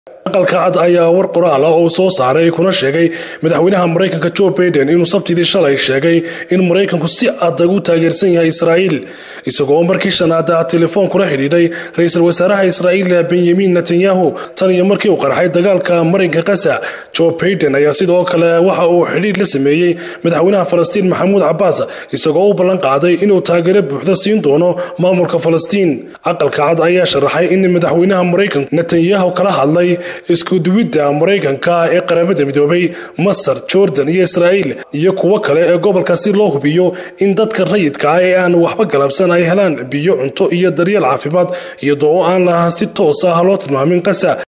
aqalka cad ayaa war qoraal ah oo soo saaray kuna sheegay madaxweynaha maraykanka joe baiden inuu sabtidii shalay sheegay in maraykanku si adag u taageersan yahay israa'iil isagoo markii shanaada telefoon kula xidhiidhay ra-iisul wasaaraha israa'iil benyamin netanyahu tan iyo markii uu qarxay dagaalka marinka kasa joe baiden ayaa sidoo kale waxa uu xidhiidh la sameeyey madaxweynaha falastiin maxamuud cabaas isagoo u ballan qaaday inuu taageero buuxda siin doono maamulka falastiin aqalka cad ayaa sharaxay in madaxweynaha maraykanku netanyahu kala hadlay iskuduwidda maraykanka ee qaramada midoobay masar jordan iyo israa'iil iyo kuwo kale ee gobolka si loo hubiyo in dadka rayidka ah ee aan waxba galabsan ay helaan biyo cunto iyo daryeel caafimaad iyadoo aan laha si toos ah loo tilmaamin qasa